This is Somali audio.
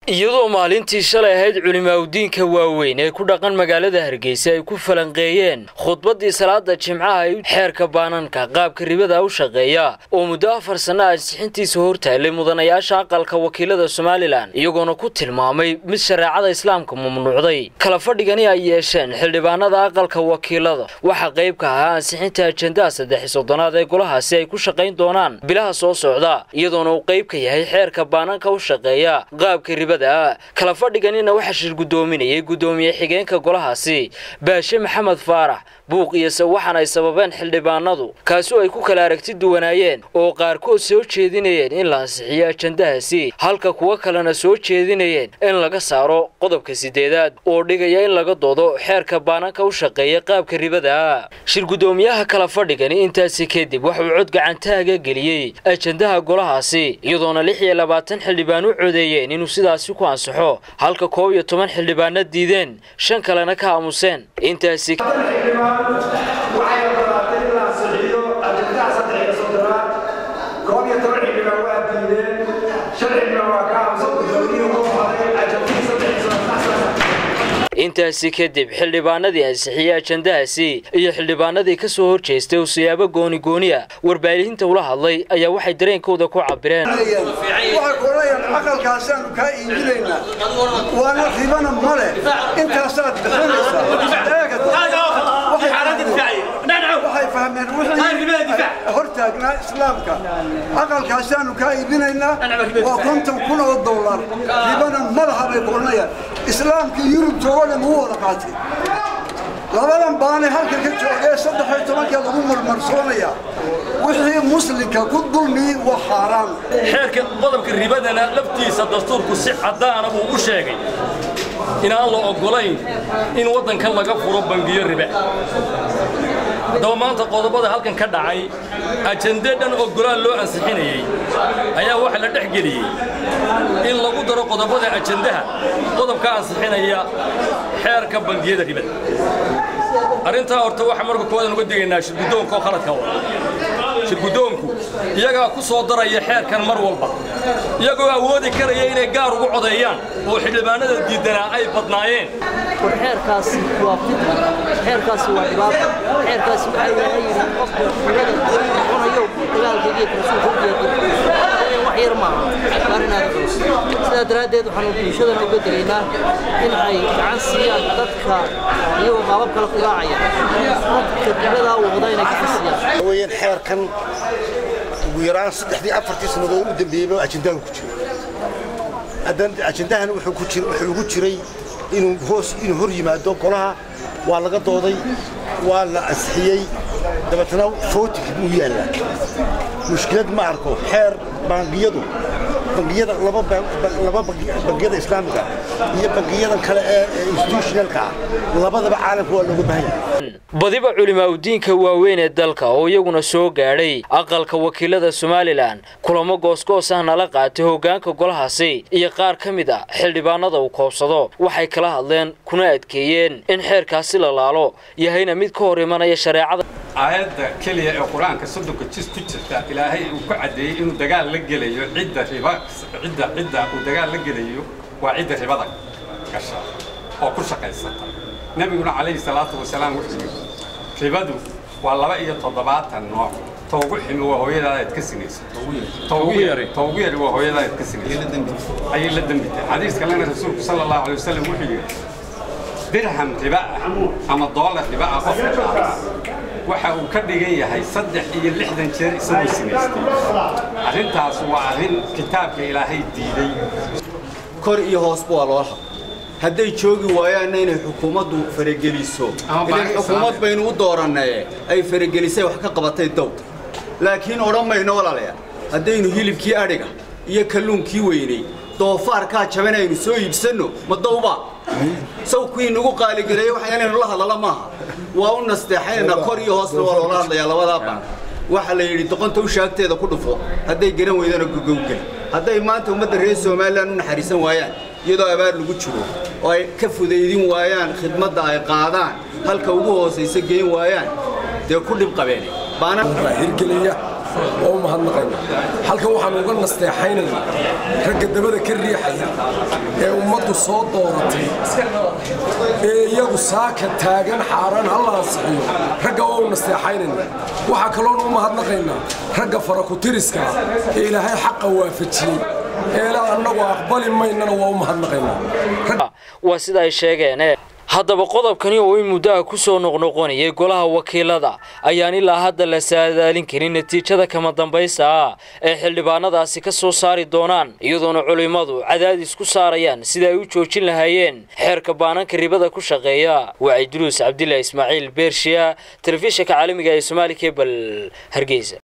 iyadoo maalintii shalay ahayd culimaaudiinka waaweyn ee ku dhaqan magaalada hargeysa ay ku falanqeeyeen khudbaddii salaada jimcaha ay xeerka baananka qaabka ribada u shaqeeya oo muddo afar sanno ansixintiisa hortaallay mudanayaasha aqalka wakiilada somalilan iyagoona ku tilmaamay mid shareecada islaamka mamnuucday kala fadhigani ay yeesheen xildhibaanada aqalka wakiilada waxaa qayb ka ahaa ansixinta ajendaha saddex soddonaad ee golahaasi ay ku shaqayn doonaan bilaha soo socda iyadoona uu qayb ka yahay xeerka baananka u shaqeeya qaabka ribada kala fadhiganina waxaa shir guddoominayay guddoomiye xigeenka golahaasi baashe maxamed faarax buuq iyose waxaana ay sababeen xildhibaanadu kaasi oo ay ku kala aragti duwanaayeen oo qaarkood soo jeedinayeen in la ansixiyo ajandahaasi halka kuwo kalena soo jeedinayeen in laga saaro qodobka sideedaad oo dhigaya in laga doodo xeerka baananka u shaqeeya qaabka ribada shir guddoomiyaha kala fadhigani intaasi kadib waxauu cod gacantaaga geliyey ajandaha golahaasi iyadoona lix iyo labaatan xildhibaan u codeeyeen inuu sidaasi ku ansaxo halka koob iyo toban xildhibaana diideen shan kalena ka aamuseen intaasi waxay ogolaatay in la ansixiyo ajendaha saddex iyo soddonaad koob iyo toban xildhibaan waa diideen shan xildhibaan waa ka aamusan guddoomiyuhu u qoray ajendihii saddex iyo soddonaad intaasi kadib xildhibaanadii ansixiyey ajandahaasi iyo xildhibaanadii ka soo horjeestay oo siyaabo gooni gooniya warbaahinta ula hadlay ayaa waxay dareenkooda ku cabireen waxay kuolayaan aqalkaasaanu kaa iibinaynaa waana ribana male intaasaad bixinaysawaxay fahmeen wixii hortaagnaa islaamka aqalkaasaanu kaa iibinaynaa waa konton kun oo dollar ribana malaha bay kuolanayaan islaamka yurub joogo dhan uu wada qaatay labadan baanay halka ka joogee saddex iyo tobankee lagu marmarsoonaya wixii muslimka ku dulmi waa xaaraan xeerka qodobka ribadana laftiisa dastuurku si caddaana buu u sheegay inaan la oggolayn in waddankan laga furo bangiyo ribe haddaba maanta qodobada halkan ka dhacay ajende dhan oggolaal loo ansixinayey ayaa waxa la dhex geliyey in lagu daro qodobada ajendaha qodobka ansixinaya xeerka bangiyada ribada arrintaa horta waxaa marka koowadan uga digaynaa shirguddoonka oo khaladka wada shirguddoonku iyagaa ku soo daraya xeerkan mar walba iyagoo awoodi karaya inay gaar ugu codeeyaan oo xildhibaanada diidanaa ay badnaayeen war xeerkaasi waa fitna xeerkaasi waa dhibaato xeerkaasi waxaa ilaahay yidhi qofka ribada cunayo dagaalkaygiyo rasuulka wax yar maaha waa inaad culus sidaa daraaddeed waxaanu bulshadana uga digaynaa in ay gacan siiyaan dadka iyagoo qaabab kale ku raacaya dadka ribadaa wada inay gacan siiyaan weyaan xeerkan ugu yaraan saddexdii afartii sannadood u dambeeyeyba ajendahan ku jiro ajendahan wuxuu ugu jiray inuu hoos inuu hor yimaado golaha waa laga dooday waa la ansixiyey dabeetana footig buu yaallaa mushkilad ma arko xeer bangiyadu bangiyada laba bangiyada islaamiga iyo bangiyadan kale ee institutionalka ah labadaba caalamka waa looga baahan yahay badiba culimaaudiinka waaweyn ee dalka oo iyaguna soo gaadhay aqalka wakiilada somalilan kulamo goosgoos ah nala qaatay hoggaanka golahaasi iyo qaar ka mid a xildhibaanada uu koobsado waxay kala hadleen kuna adkeeyeen in xeerkaasi la laalo yahayna mid ka hor imanaya shareecada aayadda keliya ee qur-aanka soddonka jis ku jirta ilaahay uu ku caddeeyey inuu dagaal la gelayo cidda riba cidda cidda uu dagaal la gelayo waa cidda ribada gasha oo ku shaqaysata nebiguna calayhi salaatu wasalaam wuxuu yidhi ribadu waa laba iyo toddobaatan nooc toogu ximi waa hooyadaadaad ka sinaysa toogu yari waa hooyadaadaad ka sinaysa ayay la dembi tahay xadiis kalena rasuulku sala allahu alay wasalam wuxuu yidhi dirham riba ah ama doolar riba ah qofka qaata waxa uu ka dhigan yahay saddex iyo lixdan jeer isagoo sinaystay arrintaas waa arrin kitaabka ilaahay diiday kor iyo hoosba waa loo hab hadday joogi waayaanna inay xukuumaddu farageliso ilan xukuumad baynu u doorannaye ay faragelisay wax ka qabatay dow laakiin odhan mayno walaalayaal haddaynu hilibkii adhiga iyo kalluunkii weynay doofaarkaa jaban aynu soo iibsanno ma dawba saw kuwii nagu qaaligareeye waxa inaynu la hadlala maaha waa u nasteexaynana kor iyo hoosna waa loola hadlayaa labadaa baan waxaa la yidhi doqonta u shaagteeda ku dhufo hadday garan weydana gogowgeli hadday maanta ummadda reer somalilan u naxariisan waayaan iyadoo abaar lagu jiro oo ay ka fudaydin waayaan khidmadda ay qaadaan halka ugu hoosaysa geyn waayaan dee ku dhib qabeene hirgeliya waa u mahadnaqaynaa halkan waxaan uga nasteexaynayna ragga dabada ka riixaya ee ummaddu soo dooratay ee iyagu saaka taagan xaaraan halla ansixiyo ragga waa u nasteexaynayna waxaa kaloon u mahadnaqaynaa ragga farakutiriska ee ilaahay xaqa waafajiyey eela annagu aqbali maynana waa u mahadnaqaynaa waa sida ay sheegeen haddaba qodobkani oo in muddaha ku soo noqnoqonayay golaha wakiilada ayaan ilaa hadda la saadaalin karin natiijada kama dambaysa ah ee xildhibaanadaasi ka soo saari doonaan iyadoona culimmadu cadaadis ku saarayaan sida ay u joojin lahaayeen xeerka baananka ribada ku shaqeeya waa cidruus cabdillah ismaaciil beershiya telefishinka caalamiga ee somaali kebal hargeysa